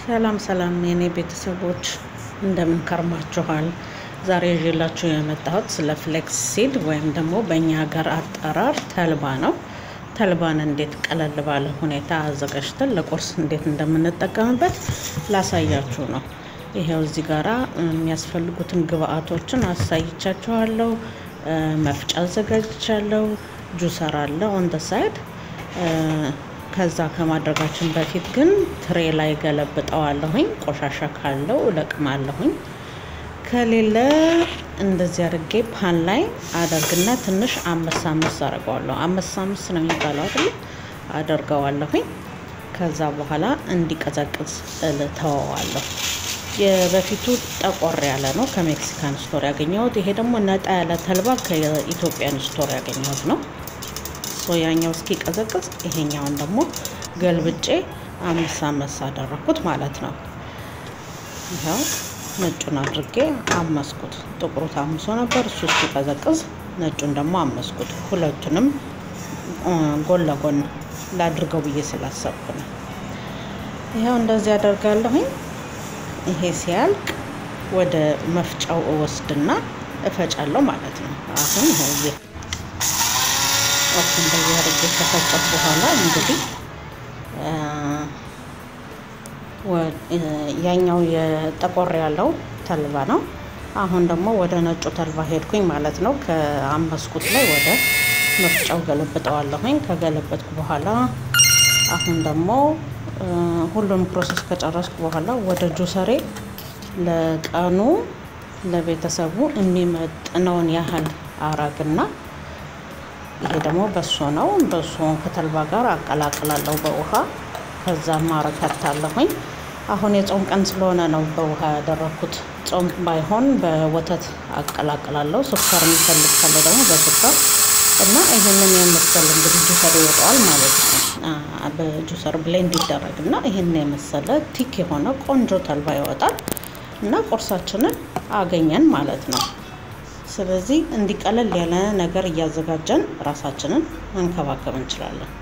ሰላም ሰላም የኔ ቤተሰቦች እንደምን ከርማችኋል? ዛሬ ይዤላችሁ የመጣሁት ስለ ፍሌክስ ሲድ ወይም ደግሞ በእኛ ሀገር አጠራር ተልባ ነው። ተልባን እንዴት ቀለል ባለ ሁኔታ አዘጋጅተን ለቁርስ እንዴት እንደምንጠቀምበት ላሳያችሁ ነው። ይሄው እዚህ ጋራ የሚያስፈልጉትን ግብአቶችን አሳይቻችኋለሁ። መፍጫ አዘጋጅቻለሁ። ጁሰር አለ ኦን ደ ሳይድ ከዛ ከማድረጋችን በፊት ግን ትሬ ላይ ገለብጠዋለሁኝ። ቆሻሻ ካለው እለቅማለሁኝ። ከሌለ እንደዚህ አድርጌ ፓን ላይ አደርግና ትንሽ አምስት አምስት አደርገዋለሁ። አምስት አምስት ነው የሚባለው አይደል? አደርገዋለሁኝ። ከዛ በኋላ እንዲቀዘቅዝ እልተወዋለሁ። የበፊቱ ጠቆር ያለ ነው ከሜክሲካን ስቶር ያገኘሁት። ይሄ ደግሞ ነጣ ያለ ተልባ ከኢትዮጵያን ስቶር ያገኘሁት ነው። ያኛው እስኪ ቀዘቅዝ ይሄኛውን ደግሞ ገልብጬ አምሳ አመሳ አደረኩት ማለት ነው። ይኸው ነጩን አድርጌ አመስኩት። ጥቁሩ ታምሶ ነበር፣ እሱ እስኪቀዘቅዝ ነጩን ደግሞ አመስኩት። ሁለቱንም ጎን ለጎን ላድርገው ብዬ ስላሰብኩ ነው። ይኸው እንደዚህ አደርጋለሁኝ። ይሄ ሲያልቅ ወደ መፍጫው እወስድና እፈጫለሁ ማለት ነው። አሁን ይኸው ኦፕ እንደዚህ አድርጌ ከፈጨሁ በኋላ እንግዲህ ያኛው የጠቆር ያለው ተልባ ነው። አሁን ደግሞ ወደ ነጩ ተልባ ሄድኩኝ ማለት ነው። ከአመስኩት ላይ ወደ መፍጫው ገለብጠዋለሁኝ። ከገለበጥኩ በኋላ አሁን ደግሞ ሁሉም ፕሮሰስ ከጨረስኩ በኋላ ወደ ጁሰሬ ለቀኑ ለቤተሰቡ የሚመጥነውን ያህል አረግና ይሄ ደግሞ በሶ ነው። በሶን ከተልባ ጋር አቀላቅላለሁ በውሃ ከዛ ማረከታለሁኝ። አሁን የጾም ቀን ስለሆነ ነው በውሃ ያደረኩት። ጾም ባይሆን በወተት አቀላቅላለሁ። ስኳር የሚፈልግ ካለ ደግሞ በስኳር እና ይህንን የመሰለ እንግዲህ ጁሰር ይወጣዋል ማለት ነው። በጁሰር ብሌንድ ይደረግ እና ይህን የመሰለ ቲክ የሆነ ቆንጆ ተልባ ይወጣል እና ቁርሳችንን አገኘን ማለት ነው። ስለዚህ እንዲቀለል ያለ ነገር እያዘጋጀን ራሳችንን መንከባከብ እንችላለን።